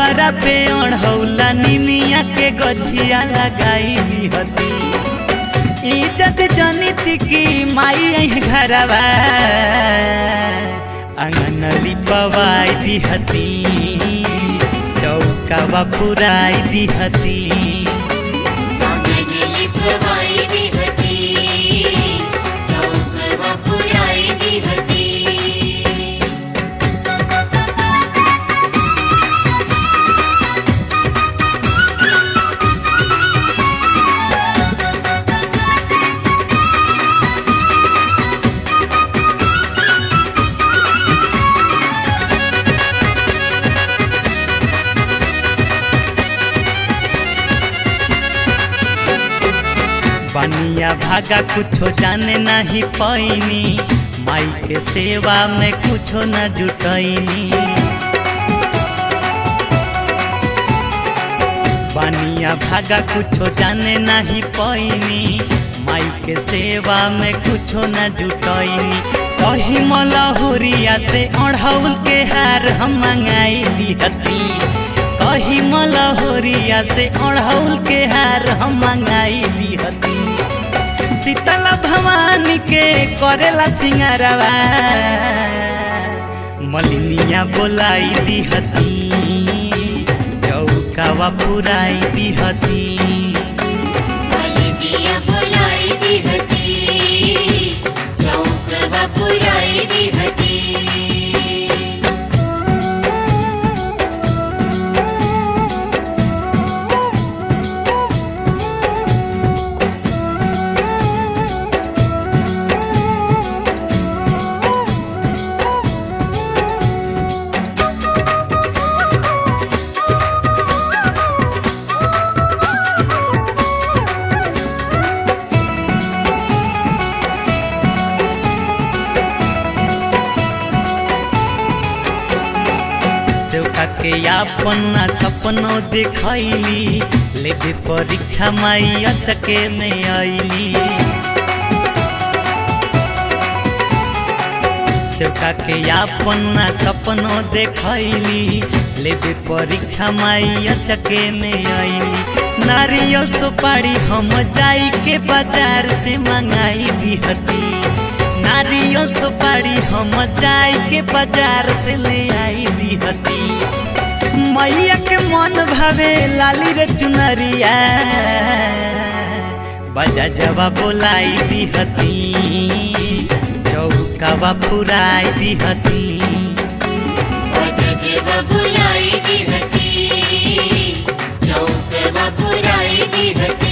दुआरा पे अढ़ौला निमिया के गछिया लगाई हती इज्जत जनित की माई आई घरवा अंगन लिपवाई दिहती चौकावा पुराई दिहती आंगन लिपवाई दी हती चौकवा पुराई दी हती बनिया भागा कुछो जाने नहीं पैनी माई के सेवा में कुछो न जुटैनी बनिया भागा कुछो जाने नहीं पैनी माई के सेवा में कुछो न जुटैनी कही मलहुरिया से अढ़ौल के हार हम मंगाई दिहती कही मलहोरिया से अढ़ौल के हार हम मंगाई दिहती शीतला भवानी के करेला सिंगारवा मलिनिया बोलाई दिहती चौकावा पुराई दिहती मलिनिया बुलाई दी हती चौकवा पुराई दी हती सेवका के अपना सपनो देखैली लेके परीक्षा माई अचके में आईली सेवका के अपना सपनो देखैली लेके परीक्षा माई अचके में आईली नारियल सुपारी हम जाई के बाजार से मंगाई दिहती नारियल सुपारी हम जाई के बाजार से ले आई दिहती मैया के मन भावे लाली रे चुनरिया बजा जवा बोलाई दिहती चौकावा पुराई दिहती बजजवा बुलाई दी हती चौकवा पुराई दी हती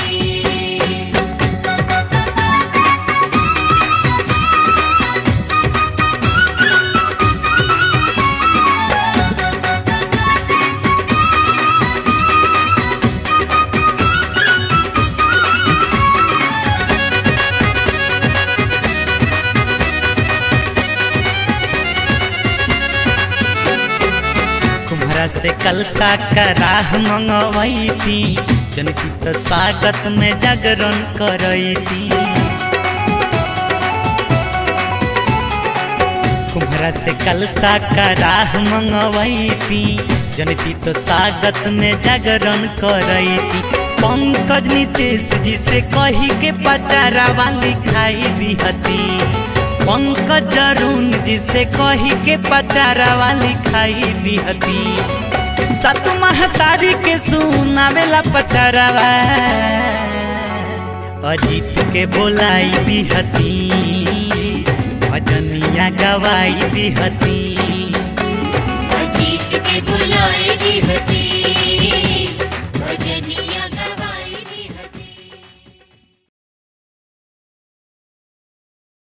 कुम्हरा से कलसा का राह मंगवई थी जनकी तो स्वागत में जागरण करई थी कुम्हरा से कलसा का राह मंगवई थी जनकी तो स्वागत में जागरण करई थी पंकज नितेश जी से कही के पचारा वाली खाई दिहती पंकज अरुण जी से कही के पचारा वाली खाई दिहती सत महतारी के सुनावेला पचारावा अजीत के बोलाई दिहती भजनिया गवाई दिहती अजीत के बुलाई दी हती